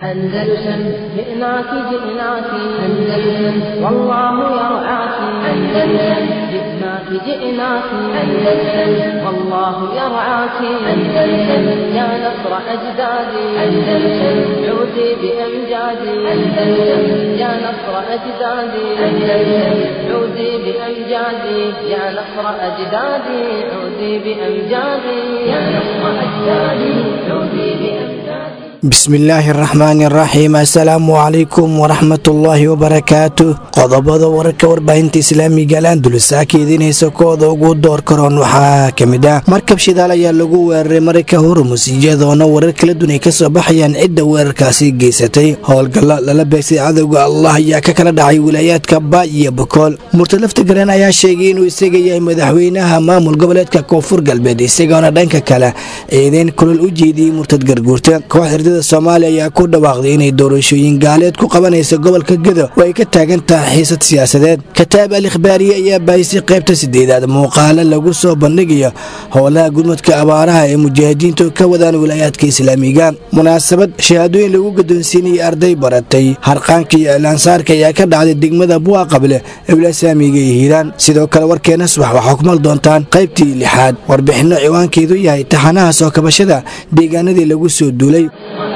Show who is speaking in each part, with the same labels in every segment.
Speaker 1: أندلسن جئناك جئناك أندلسن والله يرعاك أندلسن جئناك جئناك أندلسن والله يرعاك أندلسن يا نصر أجدادي أندلسن عودي بأمجادي أندلسن يا نصر أجدادي أندلسن عودي بأمجادي يا نصر أجدادي عودي بأمجادي يا نصر أجدادي عودي بأمجادي
Speaker 2: bismillaahi araxmaani araxiim assalaamu calaykum waraxmatullaahi wabarakaatu qodobada wararka warbaahinta islaamiga alandulisa ka idiinaysa kooda ugu door karoon waxaa ka mid ah markab shidaal ayaa lagu weeraray marayka hormus iyadoona warar kala duwan ay kasoo baxayaan cidda weerarkaasi geysatay howlgalla lala beegsay cadowga allah ayaa ka kala dhacay wilaayaadka ba iyo bokool murtalafta galeen ayaa sheegay inuu isaga yahay madaxweynaha maamul goboleedka koonfur galbeed isagoona dhanka kale eedeyn kulol u jeediyey murtad garguurta soomaaliya ayaa ku dhawaaqday inay doorashooyin gaaleed ku qabanaysa gobolka gedo oo ay ka taagan tahay xiisad siyaasadeed kataab al ikhbaariye ayaa baahisay qaybta sideedaad muuqaalo lagu soo bandhigayo howlaha gurmadka abaaraha ee mujaahidiintu ka wadaan wilaayaadka islaamiga munaasabad shahaadooyin lagu gadoonsiinayay arday baratay harqaanka iyo ilaansaarka ayaa ka dhacday degmada buwa qable ee wilaasaamiga iyo hiiraan sidoo kale warkeena subax waxaa ku mal doontaan qaybtii lixaad warbixinno ciwaankeedu yahay taxanaha soo kabashada deegaanadii lagu soo duulay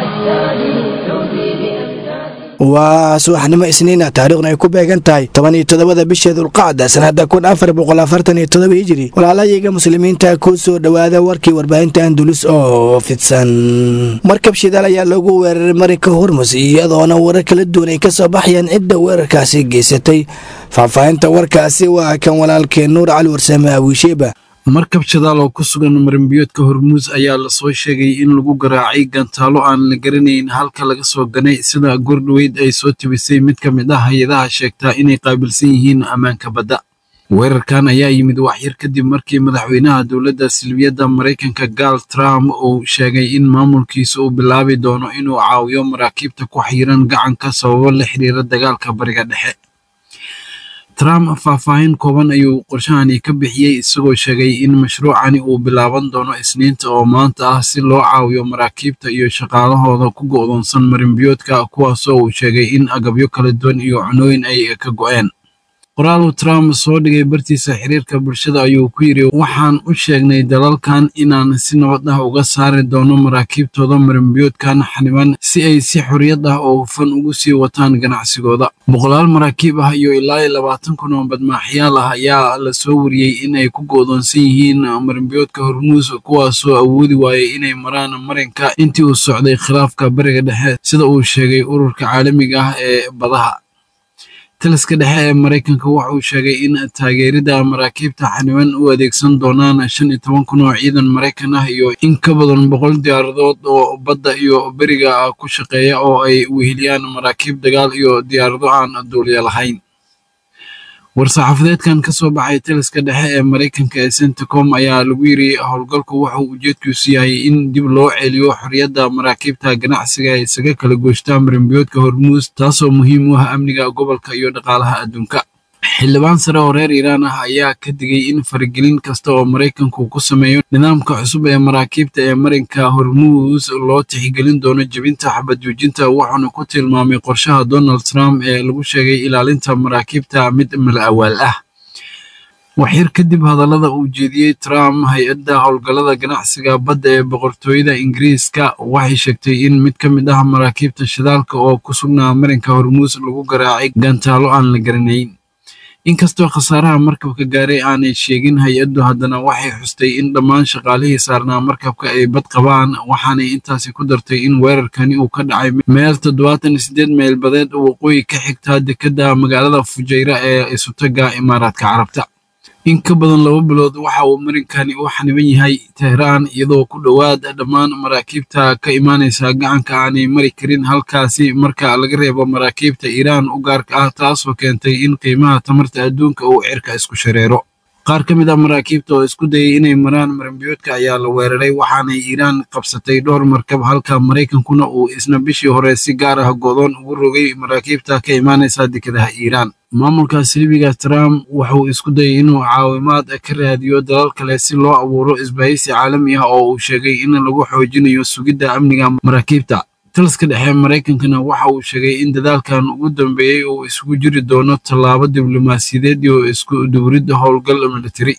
Speaker 2: waa subaxnimo isniina taariikhna ay ku beegan tahay toban iyo toddobada bisha dulqacda sanada kun afar boqol afartan iyo todoba hijiri walaalayaga muslimiinta ku soo dhowaada warkii warbaahinta andulus oo fidsan markab shidaal ayaa lagu weeraray marinka hormus iyadoona warar kala duwan ay kasoo baxayaan cidda weerarkaasi geysatay faahfaahinta warkaasi waa kan walaalkeen nuur cali warsame awiisheeba
Speaker 3: markab shadaal oo ku sugan marinbiyoodka hormuus ayaa lasoo sheegay in lagu garaacay gantaalo aan la garanayn halka laga soo ganay sida goordhoweyd ay soo tibisay mid ka mid ah hay-adaha sheegtaa inay qaabilsan yihiin ammaanka badda weerarkan ayaa yimid waxyar kadib markii madaxweynaha dowladda silbiyadda maraykanka gaal trump uu sheegay in maamulkiisa uu bilaabi doono inuu caawiyo maraakiibta ku xiiran gacanka sababo la xiriira dagaalka bariga dhexe trump faahfaahin kooban ayuu qorshahani ka bixiyey isagoo sheegay in mashruucani uu bilaaban doono isniinta oo maanta ah si loo caawiyo maraakiibta iyo shaqaalahooda ku go'doonsan marinbiyoodka kuwaasoo uu sheegay in agabyo kala duwan iyo cunooyin ay ka go'een qoraaluu trump soo dhigay bartiisa xiriirka bulshada ayuu ku yidhi waxaan u sheegnay dalalkan inaan si nabad ah uga saari doono maraakiibtooda marinbiyoodkan xaniban si ay si xorriyad ah oo hufan ugu sii wataan ganacsigooda boqolaal maraakiib ah iyo ilaa iyo labaatan kun oo badmaaxyaal ah ayaa la soo wariyey in ay ku go'doonsan yihiin marinbiyoodka hormuus kuwaasoo awoodi waayay inay maraan marinka intii uu socday khilaafka bariga dhexe sida uu sheegay ururka caalamiga ah ee badaha taliska dhexe ee maraykanka waxa uu sheegay in taageerida maraakiibta xaniban u adeegsan doonaan shan iyo toban kun oo ciidan maraykan ah iyo in ka badan boqol diyaaradood oo badda iyo beriga ku shaqeeya oo ay weheliyaan maraakiib dagaal iyo diyaarado aan duuliya lahayn war-saxaafadeedkan ka soo baxay taliska dhexe ee maraykanka ee centacom ayaa lagu yiri howlgalku wuxuu ujeedkiisu yahay in dib loo celiyo xorriyadda maraakiibta ganacsiga ee isaga kala gooshtaa marinbiyoodka hormuus taasoo muhiim u ah amniga gobolka iyo dhaqaalaha adduunka xildhibaan sare oo reer iiraan ah ayaa ka digay in faragelin kasta oo maraykanku ku sameeyo nidaamka cusub ee maraakiibta ee marinka hormuus loo tixgelin doono jebinta xabad joojinta wuxuuna ku tilmaamay qorshaha donald trump ee lagu sheegay ilaalinta maraakiibta mid mala awaal ah waxyar kadib hadallada uu jeediyey trump hay-adda howlgallada ganacsiga badda ee boqortooyada ingiriiska waxay sheegtay in mid ka mid ah maraakiibta shidaalka oo ku sugnaa marinka hormuus lagu garaacay gantaalo aan la garanayn inkastoo khasaaraha markabka gaaray aanay sheegin hay-addu haddana waxay xustay in dhammaan shaqaalihii saarnaa markabka ay bad qabaan waxaanay intaasi ku dartay in weerarkani uu ka dhacay meel toddobaatan iyo siddeed meyl badeed waqooyi ka xigtaa dekedda magaalada fujayra ee isutaga imaaraadka carabta in ka badan laba bilood waxa uu marinkani u xaniban yahay tehraan iyadoo ku dhowaad dhammaan maraakiibta ka imaanaysa gacanka aanay mari karin halkaasi marka laga reebo maraakiibta iiraan u gaarka ah taasoo keentay in qiimaha tamarta adduunka uu cirka isku shareero qaar ka mid ah maraakiibta oo isku dayay inay maraan maranbiyoodka ayaa la weeraray waxaanay iiraan qabsatay dhowr markab halka maraykankuna uu isna bishii hore si gaar ah go'doon ugu rogay maraakiibta ka imaanaysa dekedaha iiraan maamulka silibiga trump wuxuu isku dayay inuu caawimaad ka raadiyo dalal kale si loo abuuro isbahaysi caalami ah oo uu sheegay in lagu xoojinayo sugidda amniga maraakiibta taliska dhexe maraykankana waxa uu sheegay in dadaalkan ugu dambeeyey uu isugu jiri doono tallaabo diblomaasiyadeed iyo isku duwridda howlgal militari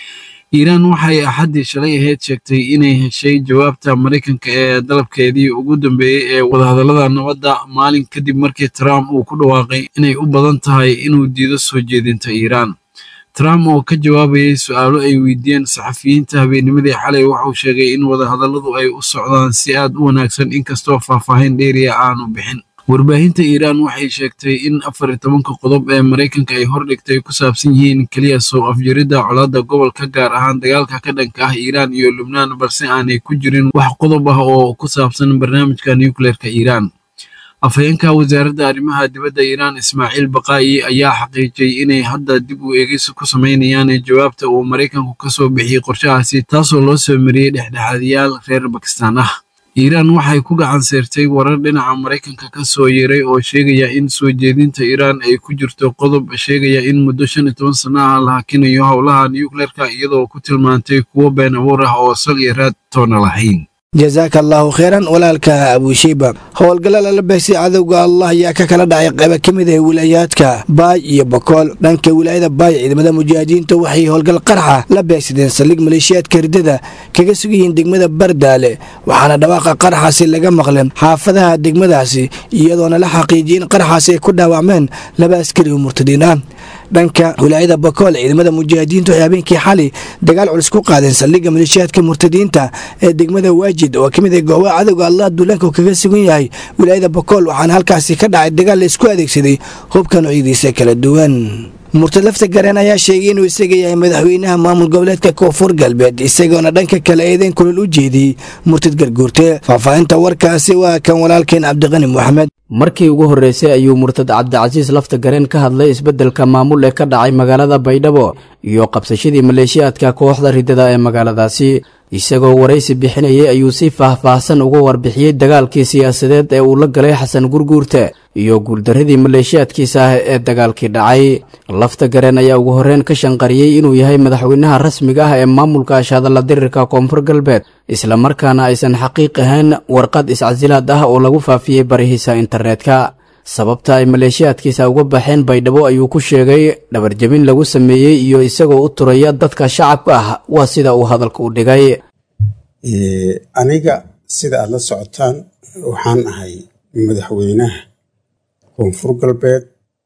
Speaker 3: iiraan waxay axaddii shalay ahayd sheegtay inay heshay jawaabta maraykanka ee dalabkeedii ugu dambeeyey ee wadahadallada nabadda maalin kadib markii trump uu ku dhawaaqay inay u badan tahay inuu diido soo jeedinta iiraan trump oo ka jawaabayay su-aalo ay weydiiyeen saxafiyiinta habeennimadii xalay waxauu sheegay in wadahadalladu ay u socdaan si aad u wanaagsan inkastoo faahfaahin dheeriya aanu bixin warbaahinta iiraan waxay sheegtay in afar iyo tobanka qodob ee maraykanka ay hordhigtay ku saabsan yihiin keliya soo afjaridda colaadda gobolka gaar ahaan dagaalka ka dhanka ah iiraan iyo lubnaan balse aanay ku jirin wax qodob ah oo ku saabsan barnaamijka nucleerka iiraan afhayeenka wasaaradda arrimaha dibadda iiraan ismaaciil baqaayi ayaa xaqiijiyey inay hadda dib u eegis ku samaynayaan jawaabta uu maraykanku ka soo bixiyey qorshahaasi taasoo loo soo mariyey dhexdhexaadiyaal reer bakistaan ah iiraan waxay ku gacan seertay warar dhinaca maraykanka ka soo yeeray oo sheegaya in soo jeedinta iiraan ay ku jirto qodob sheegaya in muddo shan iyo toban sana ah la hakinayo howlaha nucleerka iyadoo ku tilmaantay kuwo been abuur ah oo sal iyo raad toona lahayn
Speaker 2: jasaaka allaahu kheyran walaalka abushiiba howlgalla lala beegsay cadowga allah ayaa ka kala dhacay qayba ka mid ah wilaayaadka baay iyo bokool dhanka wilaayada baay ciidamada mujaahidiinta waxay howlgal qarxa la beegsadeen saldhig maleeshiyaadka hirdada kaga sug yihiin degmada bardaale waxaana dhawaaqa qarxaasi laga maqleen xaafadaha degmadaasi iyadoona la xaqiijiyey in qarxaasi ay ku dhaawacmeen laba askari oo murtadiin ah dhanka wilaayada bokool ciidamada mujaahidiinta waxay habeenkii xali dagaal culus ku qaadeen saldhigga maleeshiyaadka murtadiinta ee degmada waajid oo ka mid ah goobaha cadowga allah duulaanka uu kaga sugan yahay wilaayada bokool waxaana halkaasi ka dhacay dagaal la isku adeegsaday hubka noocyadiisa kala duwan murtad lafta gareen ayaa sheegay inuu isaga yahay madaxweynaha maamul goboleedka koonfur galbeed isagoona dhanka kale eedeyn kulol u jeediyey murtad garguurte faahfaahinta warkaasi waa kan walaalkeen cabdiqani moxamed
Speaker 4: markii ugu horreysay ayuu murtad cabdicasiis lafta gareen ka hadlay isbeddelka maamul ee ka dhacay magaalada baydhabo iyo qabsashadii maleeshiyaadka kooxda ridada ee magaaladaasi isagoo waraysi bixinayay ayuu si faah-faahsan uga warbixiyey dagaalkii siyaasadeed ee uu la galay xasan gurguurte iyo guuldarradii maleeshiyaadkiisa ah ee dagaalkii dhacay lafta gareen ayaa ugu horreyn ka shanqariyey inuu yahay madaxweynaha rasmiga ah ee maamulka ashadalla dirirka koonfur galbeed islamarkaana aysan xaqiiq ahayn warqad iscasilaad ah oo lagu faafiyey barihiisa internetka sababta ay maleeshiyaadkiisa uga baxeen baydhabo ayuu ku sheegay dhabarjabin lagu sameeyey iyo isagoo u turaya dadka shacabka ah waa sida uu hadalka u dhigay
Speaker 5: aniga sida aad la socotaan waxaan ahay madaxweynaha koonfur galbeed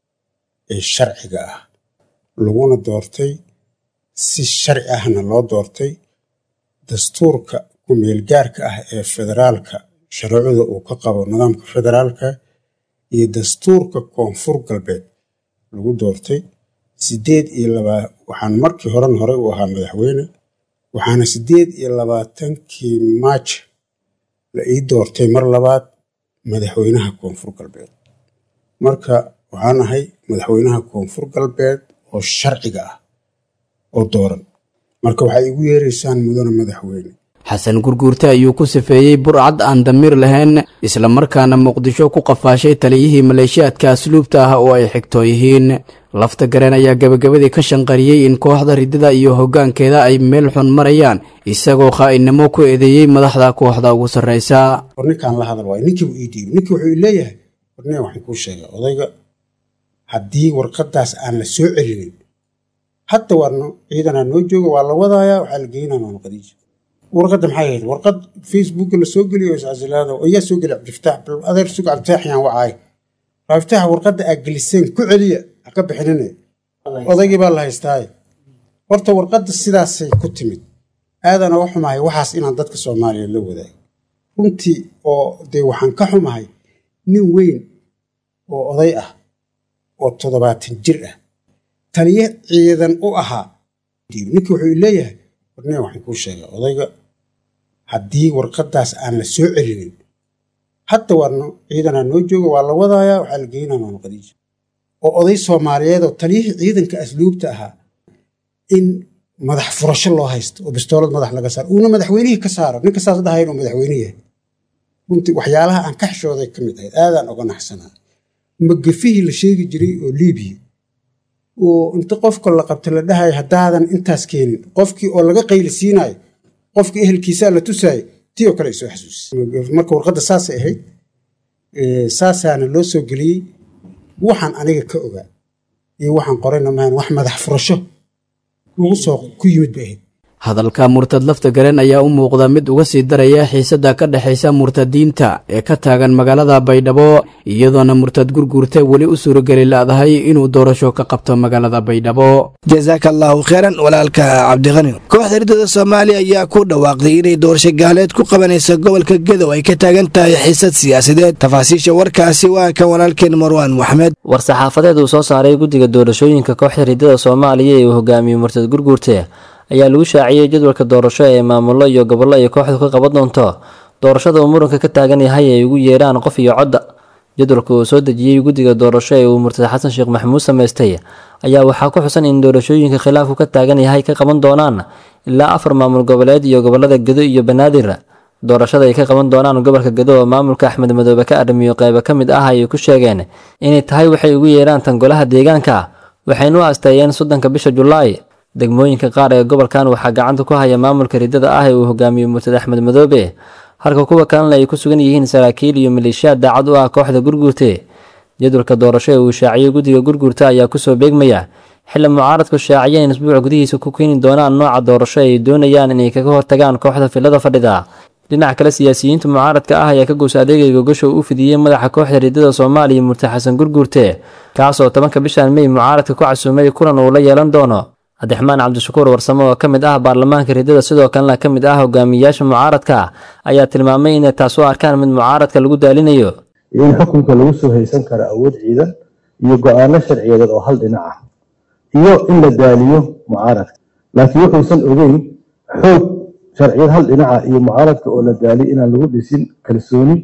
Speaker 5: ee sharciga ah laguna doortay si sharci ahna loo doortay dastuurka ku-meelgaarka ah ee federaalka shareecada uu ka qabo nidaamka federaalka iyo dastuurka koonfur galbeed lagu doortay sideed iyo laba waxaan markii horen hore u ahaa madaxweyne waxaana sideed iyo labaatankii maaj la ii doortay mar labaad madaxweynaha koonfur galbeed marka waxaan ahay madaxweynaha koonfur galbeed oo sharciga ah oo dooran marka waxay igu yeeraysaan mudane madaxweyne
Speaker 4: xasan gurguurte ayuu ku sifeeyey burcad aan damiir lahayn islamarkaana muqdisho ku qafaashay taliyihii maleeshiyaadka asluubta ah oo ay xigtoo yihiin lafta gareen ayaa gebagabadii ka shanqariyey in kooxda ridada iyo hoggaankeeda ay meel xun marayaan isagoo khaa'inimo ku eedeeyey madaxda kooxda ugu sarraysa
Speaker 5: war ninkaan la hadal waayo ninkiibu ii dhiibi ninkii wuxuu ii leeyahay warniga waxaan kuu sheegay odayga haddii warqaddaas aan la soo celinin hadda warno ciidanaa noo jooga waa la wadayaa waxaa la geynaa maama khadiija warqadda maxay ahayd warqad facebooka la soo geliyo iscasilaada ayaa soo geli cabdifataax bal adeer sug cabdifataax yaan wacaay cabdifataax warqadda aa geliseen ku celiya ha ka bixinine odaygii baa la haystaaye horta warqadda sidaasay ku timid aadan oga xumahay waxaas inaan dadka soomaaliya la wadaago runtii oo dee waxaan ka xumahay nin weyn oo oday ah oo toddobaatan jir ah taliye ciidan u ahaa ninkii wuxuu leeyahay warniga waxaan kuu sheegay odayga haddii warqaddaas aan la soo celinin hadda warno ciidanaa noo jooga waa la wadayaa waxaa la geynaa maama khadiija oo oday soomaaliyeed oo taliyihii ciidanka asluubta ahaa in madax furasho loo haysto oo bistoolad madax laga saaro uuna madaxweynihii ka saaro ninka saas dhahay inuu madaxweyne yahay runtii waxyaalaha aan ka xishooday ka mid ahayd aadaan oga naxsanaa magafihii la sheegi jiray oo liibiya oo inta qofka la qabta la dhahayo haddaadan intaas keenin qofkii oo laga qayli siinayo qofkii ehelkiisaa la tusaayo tii oo kale ay soo xasuusisay marka warqadda saasay ahayd saasaana loo soo geliyey waxaan aniga ka ogaa iyo waxaan qorayna maahan wax madax furasho lagu soo ku yimid bay ahayd
Speaker 4: hadalka murtad lafta garen ayaa u muuqda mid uga sii daraya xiisadda ka dhexaysa murtadiinta ee ka taagan magaalada baydhabo iyadoona murtad gurguurta weli u suurageli la'dahay inuu doorasho ka qabto magaalada baydhabo
Speaker 2: jasaaka allaahu kheyran walaalka cabdiqani kooxda ridada soomaaliya ayaa ku dhawaaqday inay doorasho gaaleed ku qabanaysa gobolka gedow ay ka taagan tahay xiisad siyaasadeed tafaasiisha warkaasi waa kan walaalkeen marwaan maxmed
Speaker 6: war-saxaafadeed uu soo saaray guddiga doorashooyinka kooxda ridada soomaaliya ee uu hogaamiyey murtad gurguurte ayaa lagu shaaciyey jadwalka doorasho ee maamullo iyo gobollo ay kooxdu ka qaban doonto doorashada uu muranka ka taagan yahay ay ugu yeedhaan qof iyo codda jadwalka uu soo dejiyey guddiga doorasho ee uu murtad xasan sheekh maxamuud samaystay ayaa waxaa ku xusan in doorashooyinka khilaafku ka taagan yahay ka qaban doonaan ilaa afar maamul goboleed iyo gobolada gedo iyo banaadir doorashada ay ka qaban doonaan gobolka gedo oo maamulka axmed madoobe ka arrimiyo qeybo ka mid ah ayay ku sheegeen inay tahay waxay ugu yeedhaan tan golaha deegaanka waxayna u asteeyeen soddonka bisha julaay degmooyinka qaar ee gobolkan waxaa gacanta ku haya maamulka ridada ah ee uu hogaamiyo murtad axmed madoobe halka kuwa kalena ay ku sugan yihiin saraakiil iyo maleeshiyaad daacad u ah kooxda gurguurte jadwalka doorasho ee uu shaaciyey guddiga gurguurta ayaa kusoo beegmaya xilli mucaaradku shaaciyeen isbuuc gudihiisa ku keeni doonaan nooca doorasho ay doonayaan inay kaga hortagaan kooxda filada fadhida dhinaca kale siyaasiyiinta mucaaradka ah ayaa ka goos adeegay gogasho u fidiyey madaxa kooxda ridada soomaaliya murtad xasan gurguurte kaasoo tobanka bishan mey mucaaradka ku casuumay kulan uu la yeelan doono cabdiraxmaan cabdishakuur warsamo oo ka mid ah baarlamaanka ridada sidoo kalena ka mid ah hogaamiyayaasha mucaaradka ayaa tilmaamay inay taas u arkaan mid mucaaradka lagu daalinayo
Speaker 7: iyo in xukunka lagu soo haysan karo awood ciidan iyo go-aano sharciyadeed oo hal dhinac ah iyo in la daaliyo mucaaradka laakiin wuxuusan ogeyn xoog sharciyad hal dhinaca iyo mucaaradka oo la daaliyo inaan lagu dhisin kalsooni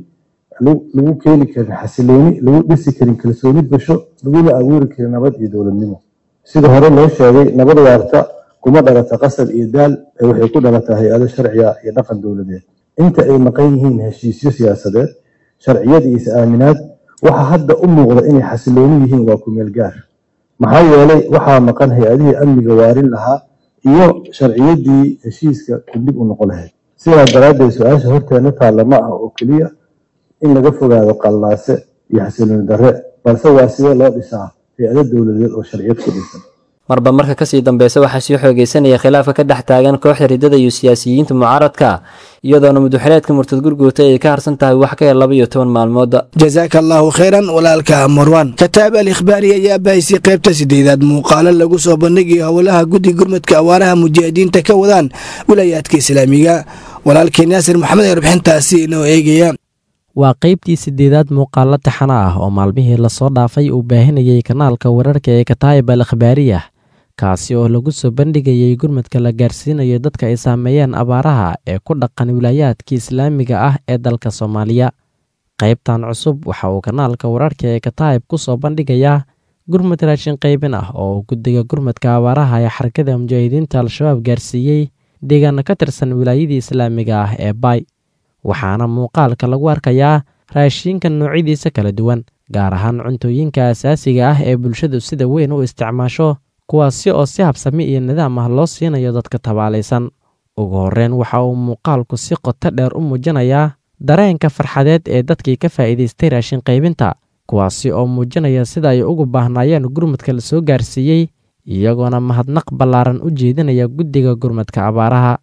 Speaker 7: lagu keeni karin xasilooni lagu dhisi karin kalsooni bulsho laguna abuuri karin nabad iyo dowladnimo sida hore loo sheegay nabad waarta kuma dhalata qasab iyo daal ee waxay ku dhalataa hay-ado sharciga iyo dhaqan dowladeed inta ay maqan yihiin heshiisyo siyaasadeed sharciyad iyo is-aaminaad waxa hadda u muuqda inay xasilooni yihiin waa kumeel gaar maxaa yeelay waxaa maqan hay-adihii amniga waarin lahaa iyo sharciyadii heshiiska kudib u noqon lahayd sidaa daraaddeed su-aasha horteena taalla ma ah oo keliya in laga fogaado qallaase iyo xasilooni darre balse waa sidee loo dhisaa hay-ado dowladeed oo sharciyad ku dhisan
Speaker 6: marba marka kasii dambeysa waxaa sii xoogeysanaya khilaafka ka dhex taagan kooxda ridada iyo siyaasiyiinta mucaaradka iyadoona muduxileedka murtad gurguurta ay ka harsan tahay wax ka yar laba iyo toban maalmooda
Speaker 2: jasaaka allaahu kheyran walaalka marwan kataab al ikhbaari ayaa bahaysay qaybta sideedaad muuqaalo lagu soo bandhigayo howlaha guddi gurmadka awaaraha mujaahidiinta ka wadaan wilaayaadka islaamiga walaalkeen yaasir maxamed ee warbixintaasi inoo eegaya
Speaker 8: waa qaybtii sideedaad muuqaalo taxana ah oo maalmihii lasoo dhaafay uu baahinayay kanaalka wararka ee kataayib al akhbaariyah kaasi oo lagu soo bandhigayay gurmadka la gaarsiinayo dadka ay saameeyeen abaaraha ee ku dhaqan wilaayaadka islaamiga ah ee dalka soomaaliya qaybtan cusub waxa uu kanaalka wararka ee kataayib ku soo bandhigayaa gurmad raashin qaybin ah oo guddiga gurmadka abaaraha ee xarakada mujaahidiinta al-shabaab gaarsiiyey deegaana ka tirsan wilaayadii islaamiga ah ee baay waxaana muuqaalka lagu arkayaa raashiinka noocyadiisa kala duwan gaar ahaan cuntooyinka asaasiga ah ee bulshadu sida weyn u isticmaasho kuwaasi oo si habsami iyo nidaam ah loo siinayo dadka tabaalaysan ugu horreyn waxa uu muuqaalku si qoto dheer u muujinayaa dareenka farxadeed ee dadkii ka faa'iidaystay raashin qaybinta kuwaasi oo muujinaya sida ay ugu baahnaayeen gurmadka la soo gaarsiiyey iyagoona mahadnaq ballaaran u jeedinaya guddiga gurmadka abaaraha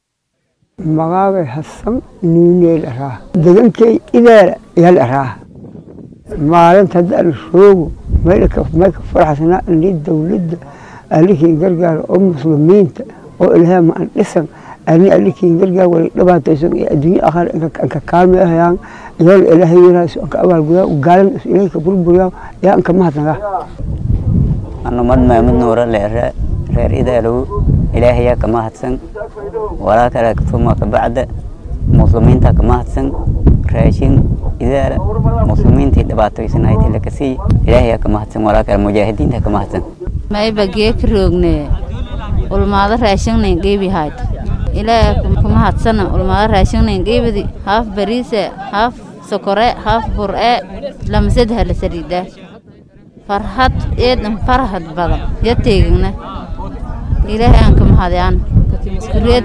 Speaker 9: magaabay hasan nuuneel araa degankay ideela yal araa maalinta hadda ala roogo mayka faraxsanaa ali dowladda alikiin gargaara oo muslimiinta oo ilaahay ma an dhisan ani alikiin gargaar wala dhibaataysan iyo adduunye akhar anka kaalmeehayaan yool ilaahay yaraaso anka abaalgudaa gaalan ilaahay ka burburiyaa yaa anka mahadnaga
Speaker 10: anumad maamud nuura leere reer ideelow ilaahayaa ka mahadsan walaa kale tuma ka bacda muslimiinta ka mahadsan raashin idaala muslimiintii dhibaataysanayd lakasii ilaahayaa ka mahadsan walaa kale mujaahidiinta ka mahadsan
Speaker 11: mayba geeka roogne ulmaado raashingnayn qeybihayd ilaaha ka mahadsana ulmaado raashingnayn qeybidi haaf bariise haaf sokore haaf bur'e lamasadha la saliida farhad eedan farhad badan ya teegigna ilaahay aan ka mahadiyaan iskureed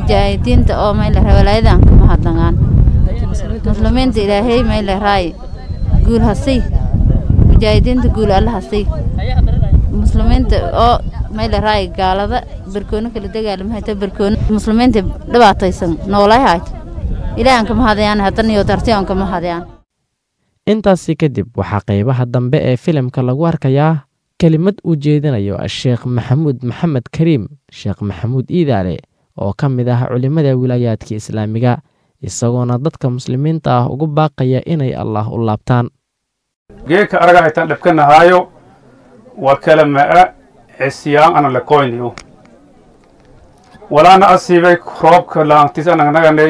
Speaker 11: mujaahidiinta oo mayle walaayada aan ka mahadnagaan muslimiinta ilaahay mayle raay guul hasay mujaahidiinta guul alla hasay muslimiinta oo mayla raay gaalada barkoono kala dagaalamahayta barkoono muslimiinta dhibaataysan noolay hayt ilaahan kama hadayaan haddana iyo dartiyon kama hadayaan
Speaker 8: intaasi kadib waxaa qaybaha dambe ee filimka lagu arkayaa kelimad uu jeedinayo sheekh maxamuud maxamed kariim sheekh maxamuud iidaale oo ka mid ah culimmada wilaayaadka islaamiga isagoona dadka muslimiinta ah ugu baaqaya inay allah u laabtaan
Speaker 12: geedka araga haytaan dhibkanahaayo waa kala ma'a cisyaan ana lakoyniyo walaana asiibay roobka laantis anagnaganay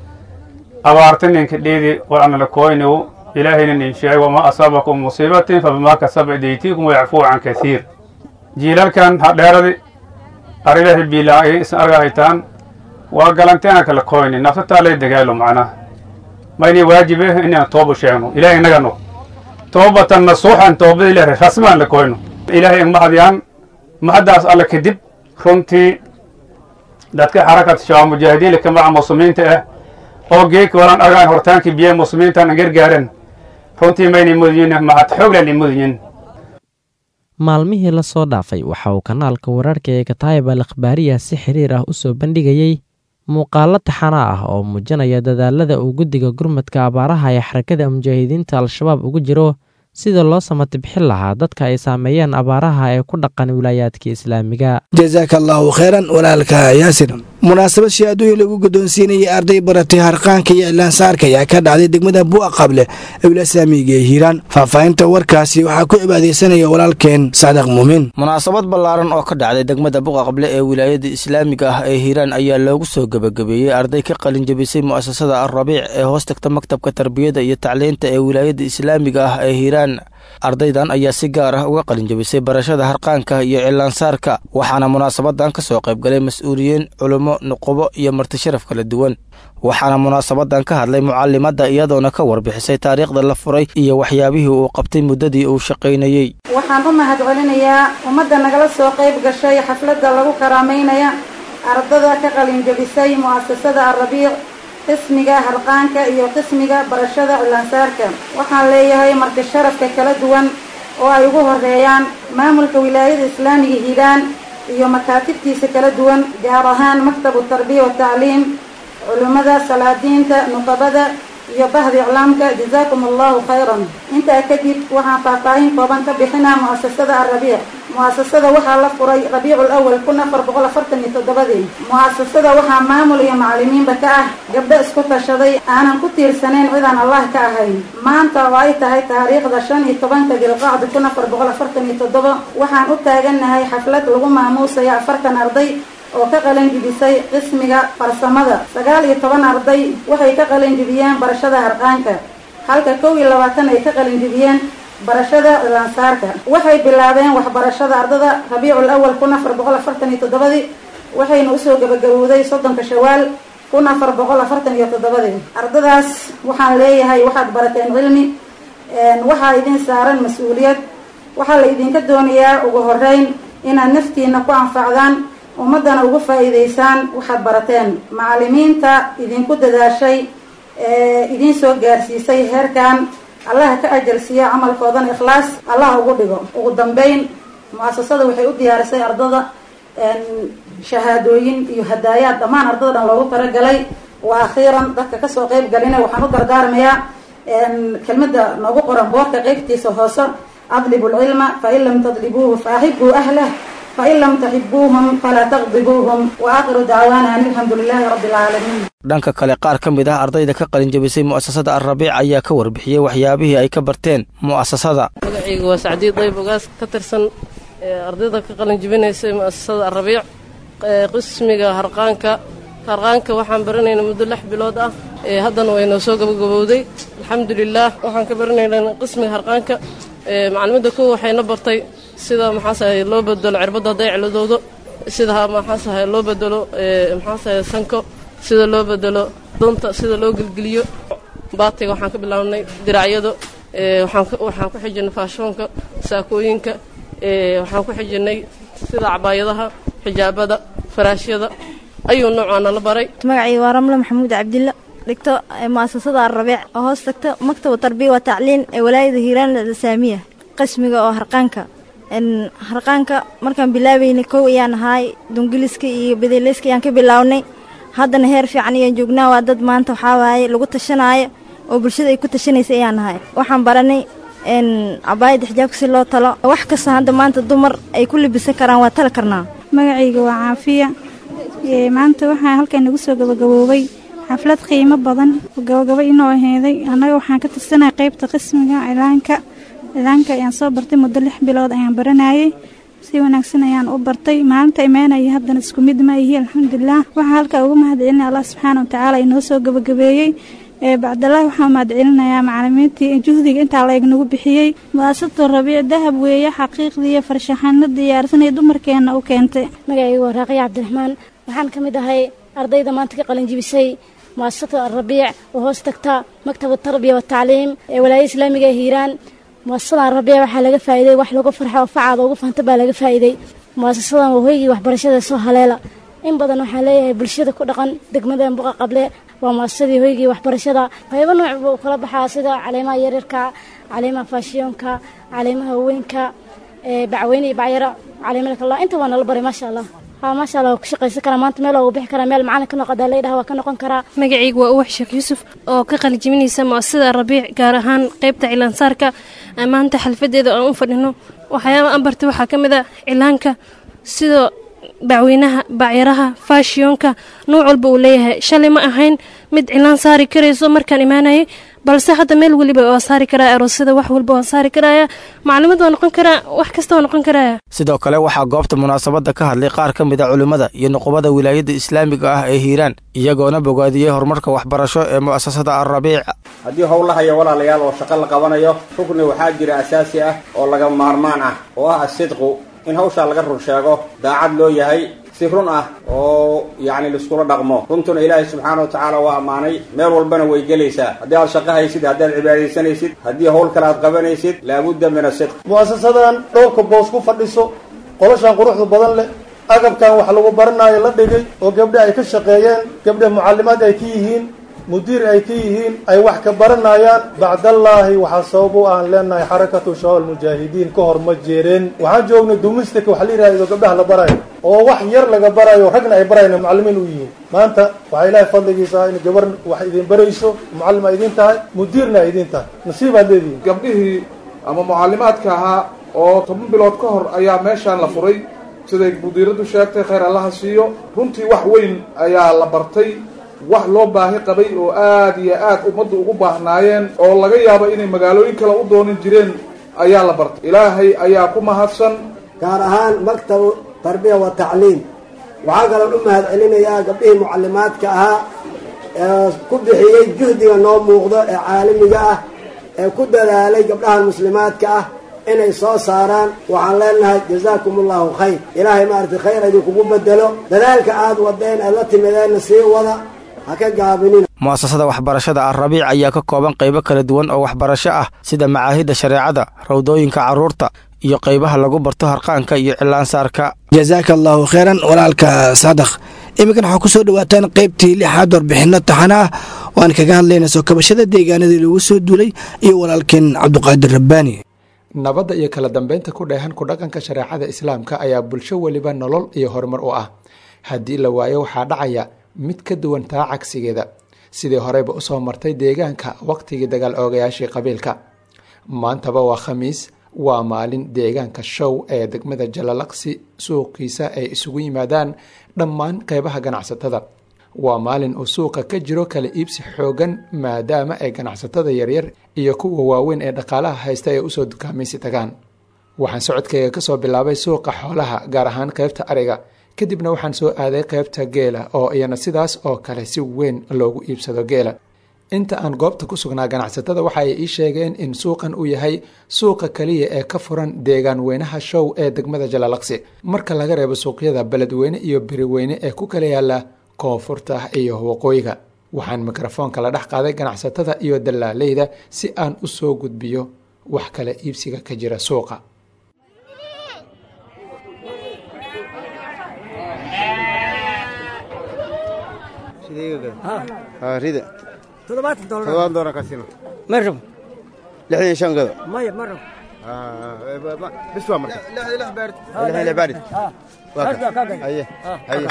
Speaker 12: abaartaninka dhiidi war ana lakoyniyo ilaahayna nin sheegay wamaa asaabakum musiibatin fabimaa kasaba idaytiikum wayacfuu can kasiir jiilalkan hadheeradi arilahi biilaa'i isan arga haytaan waa galanteena kala koyni naftataa lay dagaalo macnaha mayni waajibe inaan tooba sheegno ilaahay inagano toobatan nasuuxan toobada ilaahay rasmaan la koyno ilaahay mahadiyaan mahaddaas alle kadib runtii dadka xarakat shabaab mujaahidiin lakamaca muslimiinta ah oo geedka walaan argaan hortaankii biyaha muslimiintan gargaaran runtii mayna mudiyin mahad xooglan mudiyin
Speaker 8: maalmihii la soo dhaafay waxa uu kanaalka wararka ee kataayib al akhbaariya si xiriir ah u soo bandhigayey muuqaalo taxana ah oo muujinaya dadaalada uu guddiga gurmadka abaaraha ee xarakada mujaahidiinta al-shabaab ugu jiro sida loo samatibxin lahaa dadka ay saameeyeen abaaraha ee ku dhaqan wilaayaadka islaamiga
Speaker 2: jasaaka allaahu kheyran walaalka yaasir munaasabad shahaadooyin lagu guddoonsiinayay arday baratay harqaanka iyo iclaansaarka ayaa ka dhacday degmada bu'a qable ee wilasaamiga ee hiiraan faahfaahinta warkaasi waxaa ku cibaadaysanaya walaalkeen sacdaq muumin
Speaker 13: munaasabad ballaaran oo ka dhacday degmada buqa qable ee wilaayada islaamiga ah ee hiiraan ayaa loogu soo gebagabeeyey arday ka qalin jabisay mu'asasada alrabiic ee hoos tagta maktabka tarbiyada iyo tacliinta ee wilaayada islaamiga ah ee hiiraan ardaydan ayaa si gaar ah uga qalinjabisay barashada harqaanka iyo cilaansaarka waxaana munaasabadan ka soo qaybgalay mas-uuliyiin culummo nuqubo iyo martisharaf kala duwan waxaana munaasabadan ka hadlay mucalimadda iyadoona ka warbixisay taariikhda la furay iyo waxyaabihii uu qabtay muddadii uu shaqaynayey
Speaker 14: waxaan u mahad celinayaa ummadda nagala soo qayb gashay xafladda lagu karaamaynaya ardada ka qalinjabisay mu'asasada alrabiic qismiga harqaanka iyo qismiga barashada cilaansaarka waxaan leeyahay marti sharafka kala duwan oo ay ugu horeeyaan maamulka wilaayada islaamiga hiiraan iyo makaatibtiisa kala duwan gaar ahaan maktabu tarbiya watacliim culimmada salaadiinta nuqabada iyo bahda iclaamka jazaakum allahu khayran intaa kadib waxaan faahfaahin kooban ka bixinaa mu'asasada alrabiic mu'asasada waxaa la furay rabiicu lawal kun afar boqol afartan iyo toddobadii mu'asasada waxaa maamul iyo macalimiinba ka ah gabdho isku tashaday aanan ku tiirsanayn cidaan allah ka ahayn maanta oo ay tahay taariikhda shan iyo tobanka dilqacda kun afar boqol afartan iyo toddoba waxaan u taagannahay xaflad lagu maamuusayo afartan arday oo ka qalanjibisay qismiga farsamada sagaal iyo toban arday waxay ka qalanjibiyeen barashada harqaanka halka kow iyo labaatan ay ka qalanjibiyeen barashada cilaansaarka waxay bilaabeen waxbarashada ardada rabiicul awal kun afar boqol afartan iyo toddobadii waxayna usoo gabagabowday soddonka shawaal kun afar boqol afartan iyo toddobadii ardadaas waxaan leeyahay waxaad barateen cilmi waxaa idin saaran mas-uuliyad waxaa la idinka doonayaa ugu horeyn inaad naftiina ku anfacdaan ummaddana ugu faa'iidaysaan waxaad barateen macalimiinta idinku dadaashay ee idiin soo gaarsiisay heerkan allaha ka ajalsiiya camalkoodana ikhlaas allah ugu dhigo ugu dambeyn mu'asasada waxay u diyaarisay ardada shahaadooyin iyo hadaayaad dhammaan ardada dhan loogu talagalay wa akhiiran dadka kasoo qeyb galina waxaan u dardaarmayaa kelmadda noogu qoran boorka qeybtiisa hoose adlibu lcilma fain lam tadlibuuhu faaxibuu ahlah fain lam taxibuuhum falaa taqdibuuhum wa aakhiru dacwaana an alxamdu lilaahi rabbi alcaalamiin
Speaker 13: dhanka kale qaar ka mid ah ardayda ka qalinjabisay mu'asasada alrabiic ayaa ka warbixiyey waxyaabihii ay ka barteen mu'asasada
Speaker 15: magacayga waa sacdiid dayb ogaas ka tirsan ardayda ka qalinjabinaysay mu'asasada alrabiic qismiga harqaanka harqaanka waxaan baranaynaa muddo lix bilood ah haddana way noo soo gabagabowday alxamdulilaah waxaan ka baranaynaa qismiga harqaanka macalimadda kow waxayna bartay sida maxaasahay loo bedelo cirbadda hadday ciladoodo sida maxaasahay loo bedelo maxaasahay sanko sida loo bedelo dunta sida loo gelgeliyo baatiga waxaan ka bilaabnay diracyado waxaan ku xijinay faashoonka saakooyinka waxaan ku xijinay sida cabaayadaha xijaabada faraashyada ayuu noocaana la baray
Speaker 16: magacii waa ramle maxamuud cabdilla dhigto mu'asasada alrabiic oo hoos tagto maktabu tarbiya wa tacliin ee walaayada hiiraan alislaamiya qismiga oo harqaanka harqaanka markaan bilaabeynay kow ayaan ahaay dungiliska iyo bedeleyska ayaan ka bilownay haddana heer fiican ayaan joognaa waa dad maanta waxaa waaye lagu tashanaayo oo bulshada ay ku tashanaysa ayaan nahay waxaan baranay cabaayadda xijaabka si loo talo wax kasta hadda maanta dumar ay ku libisan karaan waa tali karnaa
Speaker 17: magacayga waa caafiya maanta waxaa halkan nagu soo gabagaboobay xaflad qiimo badan oo gabagabo inoo aheeday annaga waxaan ka tirsanay qaybta qismiga cilaanka cilaanka ayaan soo bartay muddo lix bilood ayaan baranayay si wanaagsan ayaan u bartay maalinta imaanaya haddana isku mid ma ihi alxamdulilah waxaa halkaa uga mahadcelinaya allah subxaana watacaala inoo soo gabagabeeyey bacdalaahi waxaan mahadcelinayaa macalimiintii juhdiga intaa la eg nagu bixiyey mu'asasatu rabiic dahab weeye xaqiiqdii iyo farshaxano diyaarsanay dumarkeenna u keentay
Speaker 18: magacaygu waa raaqiya cabdiraxmaan waxaan ka mid ahay ardayda maanta ka qalinjibisay mu'asasatu alrabiic oo hoos tagta maktabu tarbiya watacliim ee walaayada islaamiga ee hiiraan mu'asasadan rabiic waxaa laga faa'iiday wax lagu farxo oo facaada ugu fanta baa laga faa'iiday mu'asasadan waa hoygii waxbarashada soo haleela in badan waxaan leeyahay bulshada ku dhaqan degmadan buqa qable waa muasasadii hoygii waxbarashada qaybo nooc buu kala baxaa sida caleemaha yaryarka caleemaha faashiyoonka caleemaha haweenka bacweyne iyo bacyaro caleemalkala inta waa nala baray maasha allah ha maasha allah waa ku shaqaysan karaa maanta meel ugu bixi karaa meel macalin ka noqodaa laydhaha waa ka noqon karaa
Speaker 19: magacaygu waa uwax sheekh yuusuf oo ka qalijiminaysa mu'asasada rabiic gaar ahaan qaybta cilaansaarka maanta xalfadeeda aan u fadhino waxyaaba aan bartay waxaa ka mid a cilaanka sidoo bacweynaha bacyaraha faashiyoonka nuuc walba uu leeyahay shalay ma ahayn mid cilaan saari karayso markaan imaanayay balse hadda meel weliba waa saari karaa aroosyada wax walba waan saari karaya maclimad waa noqon karaa wax kasta waa noqon karaya
Speaker 13: sidoo kale waxaa goobta munaasabadda ka hadlay qaar ka mid a culimmada iyo nuqubada wilaayadda islaamiga ah ee hiiraan iyagoona bogaadiyey horumarka waxbarasho ee mu'asasada alrabiic
Speaker 20: haddii howlahayo walaalayaal oo shaqo la qabanayo rugni waxaa jira asaasi ah oo laga maarmaan ah oo ah asidqu in hawshaa laga run sheego daacad loo yahay si run ah oo yacni laiskula dhaqmo runtuna ilaahay subxaana wa tacaala waa ammaanay meel walbana way gelaysaa haddii aad shaqo haysid haddaad cibaadaysanaysid haddii howl kale aad qabanaysid laabudda min asidq
Speaker 21: mu'asasadan dhowrka boos ku fadhiso qoloshan quruxda badan leh agabkan wax lagu baranaayo la dhigay oo gabdhe ay ka shaqeeyeen gabdhe mucallimaad ay ka yihiin mudiir ay ka yihiin ay wax ka baranayaan bacdallaahi waxaa sabab u aan leenahay xarakatu shabaab mujaahidiin ka hor ma jeereen waxaan joognay dumistika waxa la yidhahdo gabdhaha la barayo oo wax yar laga barayo ragna ay barayna mucallimiin u yihiin maanta waxaa ilaahay fadligiisa in gabar wax idin barayso mucallim a idin tahay mudiirna a idin tahay nasiibaad leedihiin
Speaker 22: gabdhihii ama mucallimaadka ahaa oo toban bilood ka hor ayaa meeshaan la furay siday mudiiradu sheegtay khayr allaha siiyo runtii wax weyn ayaa la bartay wax loo baahi qabay oo aad iyo aad ummaddu ugu baahnaayeen oo laga yaabo inay magaalooyin kale u doonin jireen ayaa la bartay ilaahay ayaa ku mahadsan
Speaker 23: gaar ahaan maktabu tarbiya wa tacliim waxaa kaloon u mahad celinayaa gabdhihii mucallimaadka ahaa ee ku bixiyey juhdiga noo muuqdo ee caalamiga ah ee ku dadaalay gabdhahan muslimaadka ah inay soo saaraan waxaan leenahay jazaakum allahu khayr ilaahay maaragtay khayr idinkugu bedelo dadaalka aad wadeen aad la timideenna sii wada ha ka gaabinin
Speaker 13: mu'asasada waxbarashada alrabiic ayaa ka kooban qaybo kala duwan oo waxbarasho ah sida macaahidda shareecada rawdooyinka carruurta iyo qaybaha lagu barto harqaanka iyo cilaansaarka
Speaker 2: jasaaka allaahu kheyran walaalka sadakh iminkan waxaa kusoo dhawaataan qaybtii lixaad warbixinno taxana ah oo aan kaga hadlayna soo kabashada deegaanadii lagu soo duulay iyo walaalkeen cabduqaadir rabbaani
Speaker 24: nabadda iyo kala dambeynta ku dheehan ku dhaqanka shareecada islaamka ayaa bulsho weliba nolol iyo horumar u ah haddii la waayo waxaa dhacaya mid ka duwan taa cagsigeeda sidii horeyba usoo martay deegaanka waqtigii dagaal oogayaashii qabiilka maantaba waa khamiis waa maalin deegaanka show ee degmada jalalaqsi suuqiisa ay isugu yimaadaan dhammaan qeybaha ganacsatada waa maalin uu suuqa ka jiro kala iibsi xoogan maadaama ay ganacsatada yaryar iyo kuwa waaweyn ee dhaqaalaha haysta ay usoo dukaamaysi tagaan waxaan socodkayga kasoo bilaabay suuqa xoolaha gaar ahaan qeybta ariga kadibna waxaan soo aaday qeybta geela oo iyana sidaas oo kale si weyn loogu iibsado geela inta aan goobta ku sugnaa ganacsatada waxa ay ii sheegeen in suuqan uu yahay suuqa kaliya ee ka furan deegaan weynaha show ee degmada jalalaqsi marka laga reebo suuqyada beledweyne iyo beriweyne ee ku kala yaala koonfurta iyo waqooyiga waxaan mikrofoonka la dhex qaaday ganacsatada iyo dallaaleyda si aan u soo gudbiyo wax kala iibsiga ka jira suuqa
Speaker 25: rida
Speaker 1: toddobaatan doolar
Speaker 3: toddobaatan doolar ka siino
Speaker 1: ma rabo
Speaker 3: lixdan iyo shan gado
Speaker 1: maya ma rabo
Speaker 3: bis waa marka lixdan lix baarid haye haye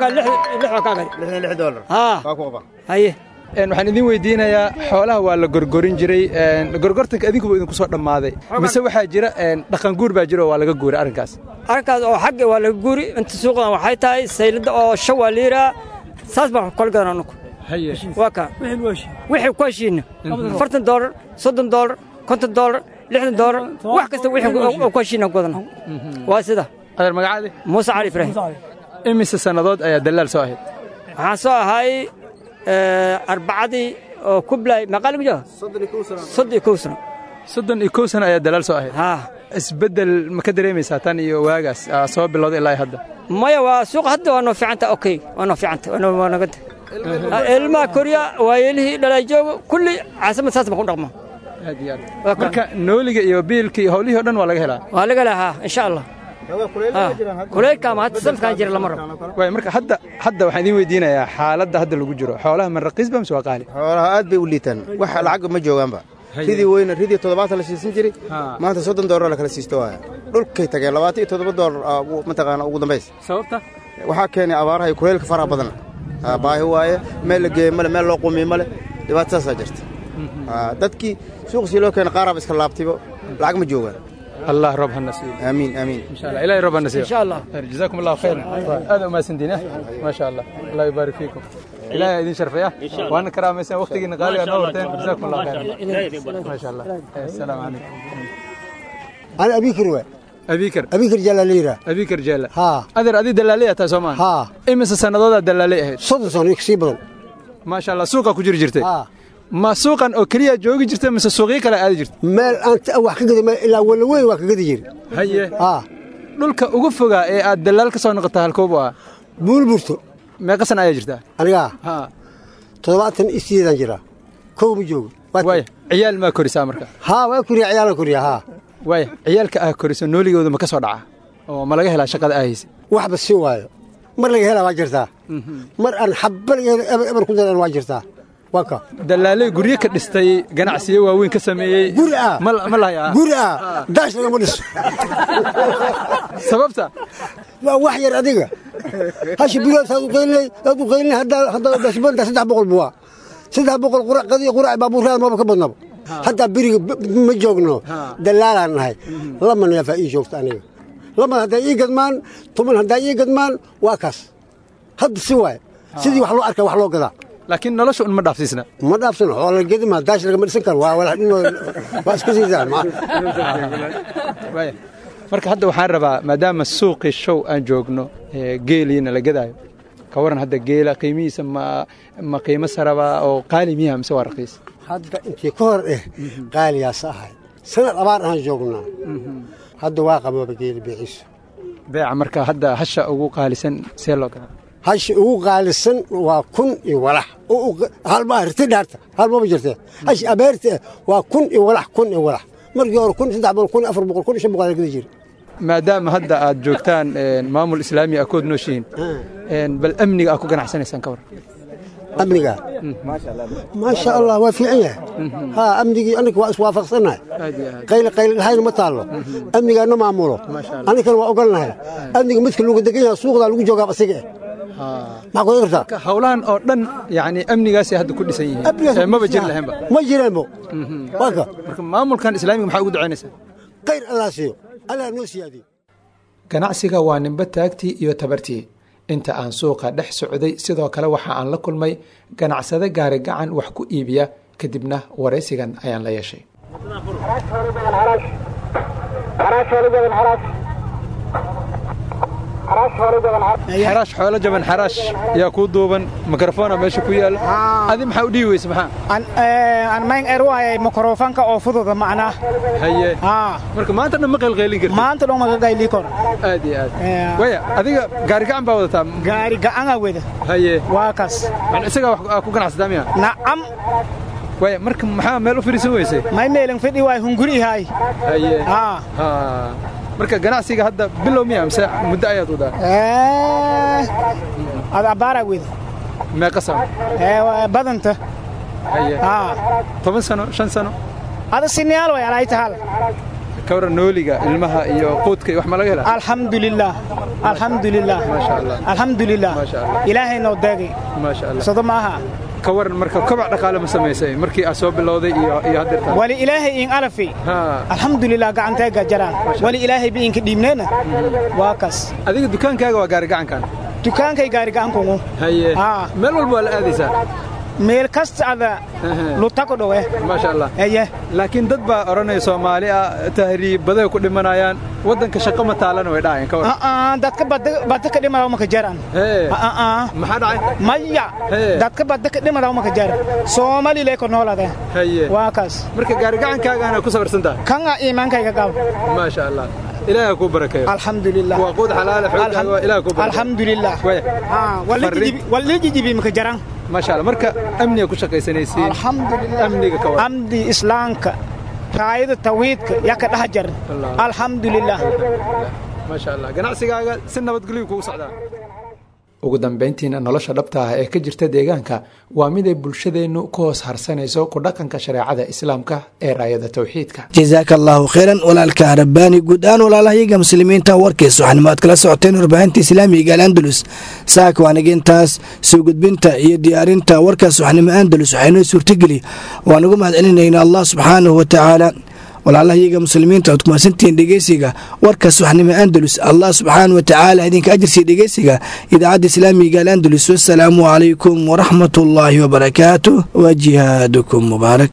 Speaker 3: lixdan lix doolar waa ku qaba
Speaker 1: haye
Speaker 24: waxaan idin weydiinayaa xoolaha waa la gorgorin jiray gorgortanka idinkuba idinku soo dhammaaday mise waxaa jira dhaqan guur baa jira oo waa laga guuray arrinkaas
Speaker 1: arrinkaas oo xagga waa laga guuri inta suuqdan waxay tahay saylada oo shan waa liiraa saas baan kala gadan anugu waa kaa wixii ku heshiina afartan doolar soddon doolar konton doolar lixdan doolar wax kasta wixii ku heshiina gudan waa sida
Speaker 24: adeer magacaadi
Speaker 1: muuse cali ibraahim
Speaker 24: imise sannadood ayaa dallaal soo ahayd
Speaker 1: waxaan soo ahay arbacadii oo kublay maqaali ku jiro soddon iyo kow sano
Speaker 24: soddon iyo kow sano ayaa dalaal soo ahayd isbeddel ma ka dareemaysaa tan iyo waagaas soo bilowday ilaa hadda
Speaker 1: maya waa suuqa hadda waa noo fiicanta okay waa noo fiicanta waa nagada ilmaha koriya waayeelihii dhalay joogo kulli caasimad saas baan ku dhaqma
Speaker 24: aad iyo aad marka nooliga iyo biilka iyo howlihii o dhan waa laga helaa
Speaker 1: waa laga helaa haa insha allah kuleylkaama hadda sanadkan jira lama rabo
Speaker 24: waay marka hadda hadda waxaan idiin weydiinayaa xaaladda hadda lagu jiro xoolaha man raqiis ba mise waa qaali
Speaker 3: xoolaha aad bay u liitaan wax lacagga ma joogaanba ridii weyna ridii toddobaatan la siisan jiray maanta soddon doolar la kala siisto waaya dhulkay tageen labaatan iyo toddoba doolar mataqaana ugu dambays
Speaker 24: sababta
Speaker 3: waxaa keenay abaaraha iyo kuleylka faraha badan baahi waaye meel la geeye male meel loo qumiye male dhibaato saasaa jirta dadkii suuqsii loo keenay qaaraaba iska laabtaybo lacag ma joogaan
Speaker 24: الله رب هالنصيب
Speaker 3: امين امين
Speaker 24: ان شاء الله الهي رب النصيب
Speaker 1: ان شاء الله
Speaker 24: جزاكم الله خيرا هذا ما سندين ما شاء الله الله يبارك فيكم الهي يدين شرفيه وانا كراميسان وقتي غالي انا ورتين جزاكم الله خيرا ما شاء الله السلام عليكم
Speaker 4: انا ابي كروه
Speaker 24: أبيكر
Speaker 4: أبيكر جلاليرة
Speaker 24: أبيكر جلال
Speaker 4: ها
Speaker 24: أدر أدي دلالية تاسومان
Speaker 4: ها
Speaker 24: إمس سنة دلالية هيد
Speaker 4: صدق صار يكسب
Speaker 24: ما شاء الله سوقك كجير جرتي
Speaker 4: ها
Speaker 24: ma suuqan oo keliya joogi jirta mise suuqyo kale aadi jirta
Speaker 4: meel aan wax ka gadi ilaa wala weyn waa ka gadi jiri
Speaker 24: haye
Speaker 4: haa
Speaker 24: dhulka ugu fogaa ee aad dalaal ka soo noqota halkoobu ah
Speaker 4: buulburto
Speaker 24: meeqa sana ayaa jirtaa
Speaker 4: anigaa
Speaker 24: haa
Speaker 4: toddobaatan iyo sideedaan jiraa kow ma joogo
Speaker 24: waaya ciyaal maa korisaa marka
Speaker 4: haa waa koriya ciyaalaan koriya haa
Speaker 24: waaya ciyaalka ah koriso nooligooda ma ka soo dhaca oo ma laga helaa shaqada ahaysa
Speaker 4: waxba si waayo mar laga helaa waa jirtaa mar aan xabba laga helo eber ku daran waa jirtaa
Speaker 24: dalaaley guryo ka dhistay ganacsiyo waaweyn ka sameeyey
Speaker 4: guri ah
Speaker 24: ma lahaya
Speaker 4: guri ah daash lagama dhiso
Speaker 24: sababta
Speaker 4: waa wax yar adiga hashi bilood saad u qaylinay saad u qaylinay haddaa haddaa dashbanta saddex boqol buwaa saddex boqol qurac qadiya qurac baabuurraada maba ka badnaba haddaa beriga ma joogno dalaalaan nahay lama neefaa ii joogta aniga lama haddaa ii gadmaan tuman haddaa ii gadmaan waa kaas hadda si waay sidii wax loo arkaa wax loo gadaa
Speaker 24: laakiin nolosha un ma dhaafsiisna
Speaker 4: ma dhaafsano xoola gedima daash lagama dhisan karo waa walax dhinoo waa iska siidaan
Speaker 24: marka hadda waxaan rabaa maadaama suuqii show aan joogno geeliina la gadaayo ka waran hadda geela qiimihiisa ma ma qiimo saraba oo qaali miyaha mise waa raqiis
Speaker 4: hadda intii ka hor eh qaaliyaas ahay sanad abaar aan joognaa hadda waa qabooba geeli beeciisu
Speaker 24: beeca marka hadda hasha ugu qaalisan see loo gadaa
Speaker 4: hashi ugu qaalisan waa kun iyo walax halma riti dhaarta halmaba jirtee hashi abeerta waa kun iyo walax kun iyo walax markii hore kun saddex boqol kun afar boqol kun shan boqol gadi jiri
Speaker 24: maadaama hadda aad joogtaan maamul islaami ah kood nooshihiin bal amniga aad ku ganacsanaysaan ka war
Speaker 4: amniga maasha allah waa fiican yahay haa amnigii aniga waa iswaafaqsannahay qayli qayli dhahayna ma taallo amnigaana maamulo anigana waa ogolnahay amniga midka lagu degan yahay suuqdaa lagu joogaa asiga eh maxaa ku kartaa
Speaker 24: howlahan oo dhan yani amnigaasay hadda ku dhisan yihiin maba jiri lahaynba
Speaker 4: ma jireenbo waaka
Speaker 24: marka maamulkan islaamiga maxaa ugu ducaynaysaa
Speaker 4: khayr allah siiyo allah noo siyaadiyo
Speaker 24: ganacsiga waa nimba taagtii iyo tabartii inta aan suuqa dhex socday sidoo kale waxa aan la kulmay ganacsade gaari gacan wax ku iibiya kadibna waraysigan ayaan la yeeshay xaraash xoolo jaban xaraash yaa kuu duuban mikrofona meesha ku yaala adi maxaa u dhihi weyse maxaa
Speaker 5: aan mayn er waayay mikrofonka oo fududa macnaa
Speaker 24: haye marka maanta dhan ma qaylqaylin karti
Speaker 5: maanta dhan ma qayli kor
Speaker 24: aad iyo aad waya adiga gaari gacan baa wadataa
Speaker 5: gaari gacan wada
Speaker 24: haye
Speaker 5: waa kas
Speaker 24: man isagaa wax ku ganacsataa miya
Speaker 5: nacam
Speaker 24: waya marka maxaa meel u fadhiisan weyse
Speaker 5: may meelin fidhi waay hunguri hay
Speaker 24: haye marka ganacsiga hadda bilow miya mise muddo ayaad wadaa
Speaker 5: ad abaaraa weda
Speaker 24: meeqa sano
Speaker 5: badanta haa
Speaker 24: toban sano shan sano
Speaker 5: ada siniyaal way alay tahal
Speaker 24: ka waran nooliga ilmaha iyo quudka iyo wax ma laga helaa
Speaker 5: alxamdulilah alxamdulilah
Speaker 24: maasha allah
Speaker 5: alxamdulilah
Speaker 24: maasha allah
Speaker 5: ilaahay noo deegay
Speaker 24: maasha allah
Speaker 5: sodo maaha
Speaker 24: ka waran marka kobac dhaqaale ma samaysay markii aad soo bilowday iyo iyo haddeertaan
Speaker 5: wali ilaahay in alafi alxamdulilah gacanteega jaraan wali ilaahay bi inka dhiibneena waa kas
Speaker 24: adiga dukaankaaga waa gaari gacankan
Speaker 5: dukaankay gaari gacankungu
Speaker 24: haye meel walba waa la aadaysaa
Speaker 5: meel kasta ada lutako dhowe
Speaker 24: maasha allah
Speaker 5: haye
Speaker 24: laakiin dad baa odhanaya soomaali ah tahriibaday ku dhimanayaan waddanka shaqo ma taalana way dhacayaan ka waran
Speaker 5: dadka badda ka dhimadaw maka jaran
Speaker 24: maxaa dhacay
Speaker 5: maya dadka badda ka dhimadaw maka jaran soomali lee ko noolade
Speaker 24: haye
Speaker 5: waa kaas
Speaker 24: marka gaari gacankaagaana ku sabarsan tahay
Speaker 5: kanga iimaankayga qab
Speaker 24: maasha allah ilaaha kuu barakeeyo
Speaker 5: alxamdulilah
Speaker 24: waa quud xalaale xoogaaga waa ilaah kuu barakeeyo
Speaker 5: alxamdulilah wali jijibi maka jaran
Speaker 24: maasha allah marka amniga ku shaqaysanaysiin
Speaker 5: alxamdulilah
Speaker 24: amniga ka waran
Speaker 5: amdi islaamka raayada tawiidka yaa ka dhex jar alxamdulilah
Speaker 24: maasha allah ganacsigaaga si nabadgelyo kugu socdaa ugu dambayntiina nolosha dhabta ah ee ka jirta deegaanka waa mid ay bulshadeennu ku hoos harsanayso ku dhaqanka shareecada islaamka ee raayada tawxiidka
Speaker 2: jasaaka allaahu khayran walaalka rabbaani guud ahaan walaalahayaga muslimiinta warkiis waxaanimo aad kala socoteen warbaahinta islaamiga al andalus saaka waaniga intaas soo gudbinta iyo diyaarinta warkaas waxnimo andalus waxaynoo suurtageli waan ugu mahad celinayna allah subxaanahu wa tacaala walaalahayaga muslimiinta oad kumaadsantihiin dhegeysiga warkaas waxnimo andalus allah subxaana wa tacaala idinka ajirsiiya dhegeysiga idaacadda islaamiga al andalus wasalaamu calaykum waraxmat ullaahi wabarakaatu wa jihaadukum mubaarak